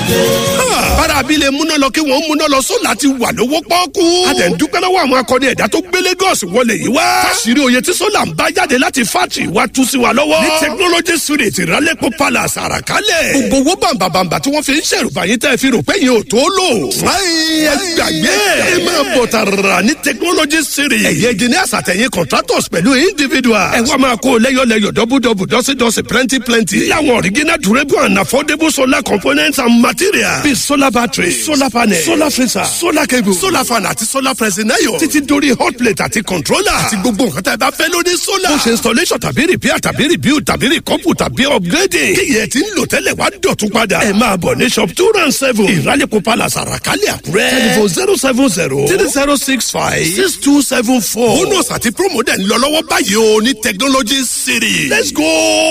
bára abilé múná lọ kí wọ́n múná lọ sólà ti wà lówó pọ́ọ́kú. a dẹ̀ ń dúpẹ́ lọ́wọ́ àwọn akọni ẹ̀dá tó gbé Lagos wọlé yìí wá. káṣírí oyè tí sólà ń bá jáde láti fátì wá tú sí wa lọ́wọ́. ní technology street ìrálẹ́pọ̀ palace àràkálẹ̀. gbogbo owó bàǹbàǹbà tí wọ́n fi ń ṣèrùbá yín tẹ́ fi rò pé yín ò tó lò. fúnáyìn ẹ gbàgbé ẹ máa bọ̀ tààrà ní technology street. ẹ̀yẹ engineers àtẹ̀yìn contractors pẹ̀lú individuals. ẹ wá máa kó lẹ́yọ̀lẹ́yọ̀ dọ́bùdọ́bù dọ́sídọ́sí plenty plenty. láwọn original durable and affordable solar components and materials. bíi solar battery solar panel solar freezer solar cable solar fan àti solar pressing iron. títí dórí hot plate àti controller. àti gbogbo nǹkan tá ẹ bá fẹ́ lórí solar. bó ṣe installation tàbí repair tàbí rebuild tàbí recouple tàbí upgrading. kíyẹ̀ tí ń lò tẹ́lẹ̀ wá dọ̀tún padà. ẹ máa bọ̀ ní shop two round seven. ìrálẹ̀kọ̀ palace àràkálẹ̀ àkúrẹ́. telephone zero seven zero three zero six five six two seven four. bonus àti promo dẹ̀ ń lọ lọ́wọ́ báyìí o ní technology city. let's go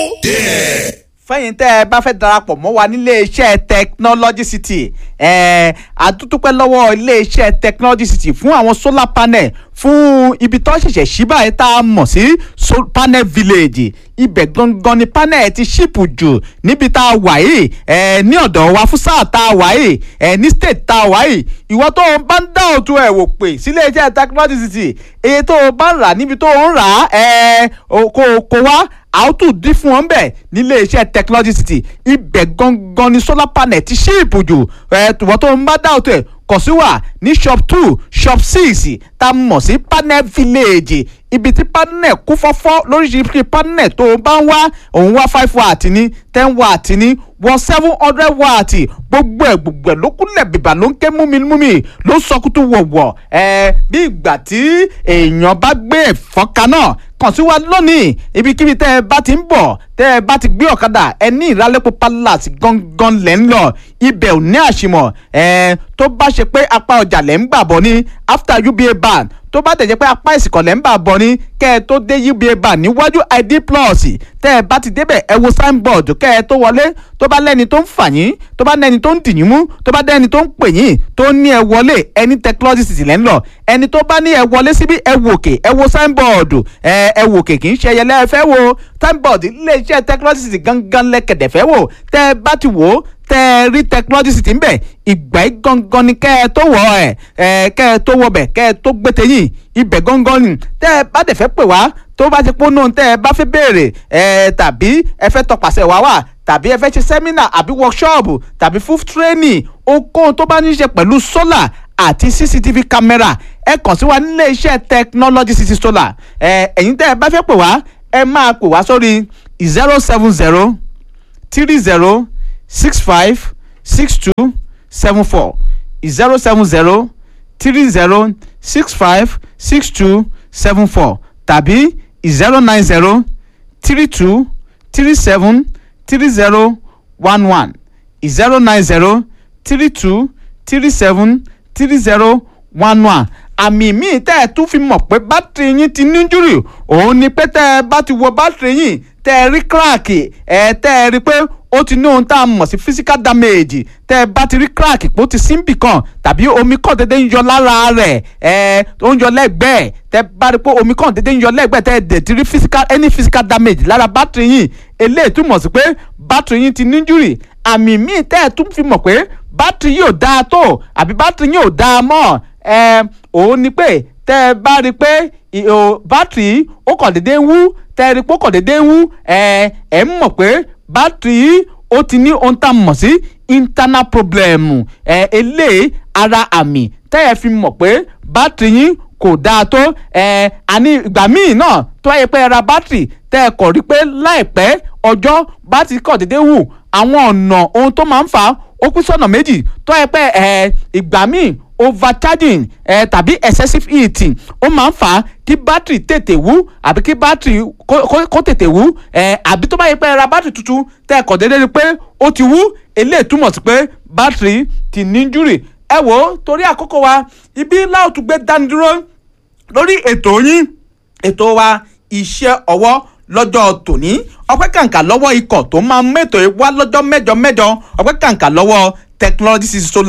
there. fẹ́yìn tẹ́ ẹ bá fẹ́ darapọ̀ mọ́ wa nílé iṣẹ́ technology city ẹ̀ẹ́ àdúpẹ́ lọ́wọ́ ilé iṣẹ́ technology city fún àwọn solar panel fún ibi tó ṣẹ̀ṣẹ̀ ṣí báyìí tá a mọ̀ sí so- panel village ibẹ̀ gangan ni panel ti ṣìpù jù níbi tá a wà yìí ẹ̀ ní ọ̀dọ̀ wa fún sáà tá a wà yìí ẹ̀ ní state tá a wà yìí ìwọ tó o bá ń dá òtún ẹ̀ wò pé sílé iṣẹ́ technology city iye tó o bá ń rà níbi tó o ń rà á ẹ̀ kò kò wá a ó tún dín fún wọn bẹ́ẹ̀ nílé iṣẹ́ technology city ibẹ̀ gangan ni solar panel ti ṣí ìbùjù ẹ̀ tùwọ́ tó ń bá dá òtún ẹ̀ kọ̀ sí wà ní shop two shop six tá a mọ̀ sí panel village ibi tí panel kún fọ́fọ́ lóríṣiríṣi panel tó o bá ń wá òun wá five watt ní ten watt ní wọ seven hundred watt gbogbo ẹ̀ gbogbo ẹ̀ ló kúnlẹ̀ bìbà ló ń ké múmi-múmi ló ń sọkútù wọ̀wọ̀ ẹ̀ bí ìgbà tí èèyàn bá gbé ẹ̀fọ́ kaná kàn sí wa lónìí ibikíbi tẹ́ ẹ bá ti ń bọ̀ tẹ́ ẹ bá ti gbé ọ̀kadà ẹ ní ìrálẹ́pọ̀ palace gangan lẹ́ ń lọ ibẹ̀ ò ní àṣìmọ̀ ẹ tó bá ṣe pé apá ọjà lẹ́ ń gbà bọ̀ ní after uba ban tó bá tẹ̀ jẹ́ pé apá ìsìnkọ̀ lẹ́ ń bà bọ̀ ní kẹ́ ẹ tó dé uba ban níwájú id plus tẹ́ ẹ bá ti débẹ̀ ẹ wo signboard kẹ́ ẹ tó wọlé tó bá lẹ́ni tó ń fà yín tó bá lẹ́ni tó ń dì yín mú tó bá lẹ́ni tó ń pè yín tó ní ẹ wọlé ẹni technology city lẹ́ ń lọ ẹni tó bá ní ẹ wọlé síbí ẹ wò kè ẹ wo signboard ẹ ẹ wò kè kì í ṣe ẹyẹlẹ ẹ fẹ́ wo signboard iléeṣẹ́ technology city gangan lẹ́kẹ̀dẹ̀ fẹ́ wò tẹ́ ẹ bá ti wò ó tẹ́ ẹ rí technology city ń bẹ̀ ìgbà yìí gangan ni kẹ́ ẹ tó wọ̀ ẹ̀ ẹ̀ kẹ́ ẹ tó wọ̀ bẹ̀ kẹ́ ẹ tó gbé tẹ̀yìn ibẹ̀ gangan ni tẹ́ ẹ bá dẹ̀ fẹ́ pè wá tó bá ti pọ́n náà tẹ́ ẹ bá fẹ́ béèrè ẹ̀ tàbí ẹ fẹ́ tọpasẹ̀ wá wà tàbí ẹ fẹ́ ṣe sẹ́mínà àbí workshop tàbí fún training ohunkóhun tó bá ní í ṣe pẹ̀lú solar àti cctv camera ẹ kàn sí wa nílé iṣẹ́ technology city solar ẹ ẹ̀yin tẹ́ ẹ bá fẹ́ pè wá ẹ máa pè wá sórí zero seven zero three zero six five six two seven four zero seven zero three zero six five six two seven four tàbí zero nine zero three two three seven three zero one one zero nine zero three two three seven three zero one one àmì míì tẹ́ ẹ tún fi mọ̀ pé bátìrì yín ti ní injúrì òun ni pé tẹ́ ẹ bá ti wọ bátìrì yín tẹ́ ẹ rí kíráàkì ẹ tẹ́ ẹ rí pé ó ti ní ohun tá a mọ̀ sí physical damage tẹ́ ẹ bá ti rí kíráàkì pé ó ti síbì kan tàbí omi kan dédé ń yọ lára rẹ̀ ẹ ó ń yọ lẹ́gbẹ̀ẹ́ tẹ́ ẹ bá rí pé omi kan dédé ń yọ lẹ́gbẹ̀ẹ́ tẹ́ ẹ dẹ̀ ti rí physical any physical damage lára bátìrì yín eléyìí túmọ̀ sí pé bátìrì yín ti ní injúrì àmì míì tẹ́ ẹ tún fi mọ̀ pé bátìrì yóò dáa tó àbí bátìrì yóò dáa mọ́ ẹ òun ni pé tẹ́ ẹ bá rí i pé ìhò bátìrì ó kàn déédéé wú tẹ́ ẹ rí i pé ó kàn déédéé wú ẹ ẹ ń mọ̀ pé bátìrì ó ti ní ohun tá a mọ̀ sí internal problem ẹ eléyìí ara àmì tẹ́ ẹ fi mọ̀ pé bátìrì yín kò dáa tó ẹ àní ìgbà míì náà tó wáyé pé ẹ ra bátìrì tẹ́ ẹ kọ̀ rí pé láìpẹ́ ọjọ́ bátìrì kàn déédéé wù àwọn ọ̀nà ohun tó máa ń fà á ó pín sọ́nà méjì tó yẹ pé ẹ ìgbà míì overcharging ẹ tàbí excessive heating ó máa ń fà á kí bátìrì tètè wú àbí kí bátìrì kó- kó kó tètè wú ẹ àbí tó bá yẹ pé ẹ ra bátìrì tuntun tẹ́ ẹ kọ̀ déédéé rí pé ó ti wú eléyìí túmọ̀ sí pé bátìrì ti ní injury ẹ wò ó torí àkókò wa ibi láòtú gbé dánidúró lórí ètò yín ètò wa iṣẹ́ ọwọ́ lọ́jọ́ tòní ọpẹ́ kàǹkà lọ́wọ́ ikọ̀ tó máa ń mẹ́tò wá lọ́jọ́ mẹ́jọ mẹ́jọ ọpẹ́ kàǹkà lọ́wọ́ technology city solar tó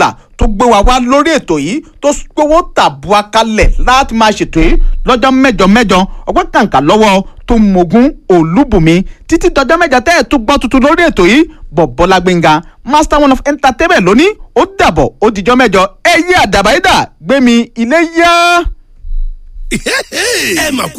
tó gbé wa wá lórí ètò yìí tó gbowó tàbúà kalẹ̀ láti máa ṣètò yìí lọ́jọ́ mẹ́jọ mẹ́jọ ọgbọ́n kàǹkà lọ́wọ́ tó mogun olúbùnmi títí dọjọ́ mẹ́jọ tẹ́ ẹ̀ tún gbọ́ tuntun lórí ètò yìí bọ̀bọ́lá gbẹ̀ngà master one of entertainment lónìí ó dàbọ̀ ó dijọ́ mẹ́jọ ẹ̀yẹ àdàbàyídà gbẹ̀mí ilé yá. ẹ mà